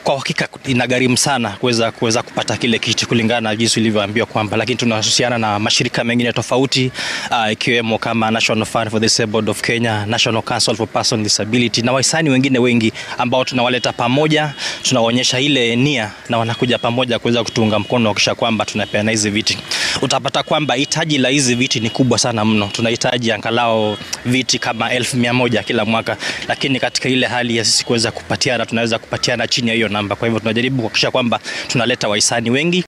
kwa hakika inagharimu sana kuweza kuweza kupata kile kiti kulingana na jinsi ilivyoambiwa kwamba, lakini tunahusiana na mashirika mengine tofauti uh, ikiwemo kama National Fund for the Disabled of Kenya, National Council for Persons with Disability na wahisani wengine wengi ambao tunawaleta pamoja, tunawaonyesha ile nia na wanakuja pamoja kuweza kutuunga mkono wakisha kwamba tunapeana hizi viti. Utapata kwamba hitaji la hizi viti ni kubwa sana mno, tunahitaji angalau viti kama elfu mia moja kila mwaka, lakini katika ile hali ya sisi kuweza kupatiana tunaweza kupatiana chini ya hiyo namba. Kwa hivyo tunajaribu kuhakikisha kwamba tunaleta wahisani wengi